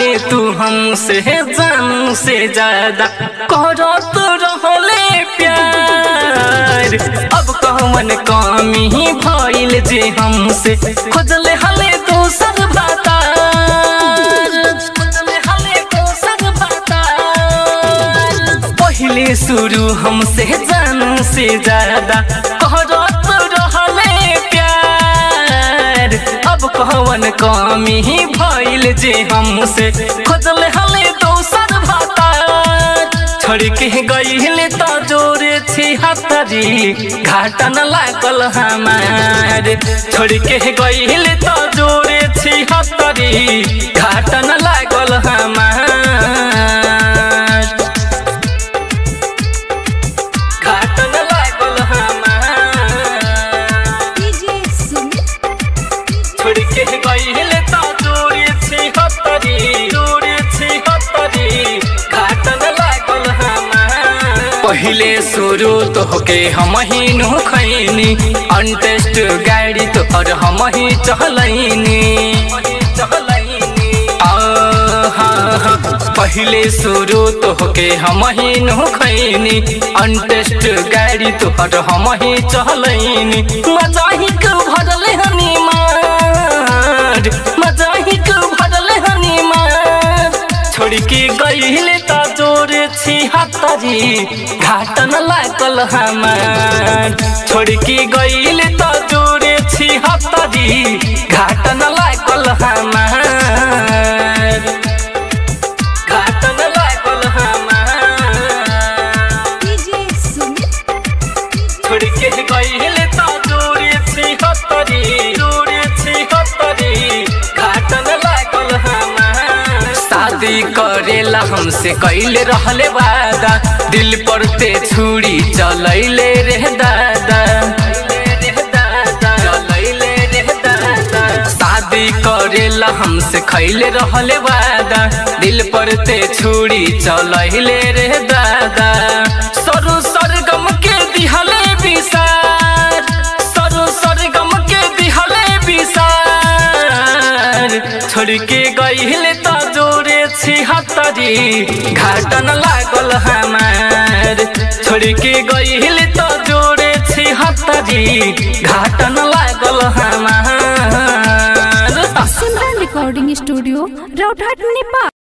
रहले तू हमसे जानू से ज्यादा करत रहले प्यार अब कहवन कमी भइल जे हमसे खोजले हले दोसर बातार खोजले हले दोसर बातार पहिले शुरू हमसे जानू से ज्यादा करत रहले प्यार अब कहवन कमी भइल जे हमसे खोजले हले दोसर भातार छोड़ के गइले त जोरे छी हतरी घाटा न लागल हमार छोड़ के गइले त जोरे छी हतरी घाटा न लागल हमार घाटा न लागल हमार डीजे सुमित छोड़ के गइले त जोरे छी हतरी जोरे छी हतरी घाटन लागल हमार पहिले शुरू तो होके हम ही नु खैनी अनटेस्ट गाड़ी तो और हम ही चहलैनी पहिले शुरू तो होके हम ही नु खैनी अनटेस्ट गाड़ी तो और हम ही चहलैनी मजा ही के भरले हनी मार मजा ही के भरले हनी मार छोड़ के गइले त जोरे छी हतरी घाटन लागल हमार छोड़ के गइले त जोरे छी हतरी घाटन लागल हमार घाटन लागल हमार डीजे सुमित छोड़ के गइले त जोरे छी हतरी जोरे छी हतरी घाटन लागल हमार शादी करेला हमसे कैले रहले वादा दिल पर ते छुरी चलैले रे दादा चलैले रे दादा शादी करेला हमसे खैले रहले वादा दिल पर ते छुरी चलैले रे दादा सरु सरगम के दिहले विसार सरु सरगम के दिहले विसार छोड़ के गइले त जोरे छी हतरी घाटन लागल हमार छोड़ के गइले त जोरे छी हतरी घाटन लागल हमार सिमरन रिकॉर्डिंग स्टूडियो रौघाट नेपाल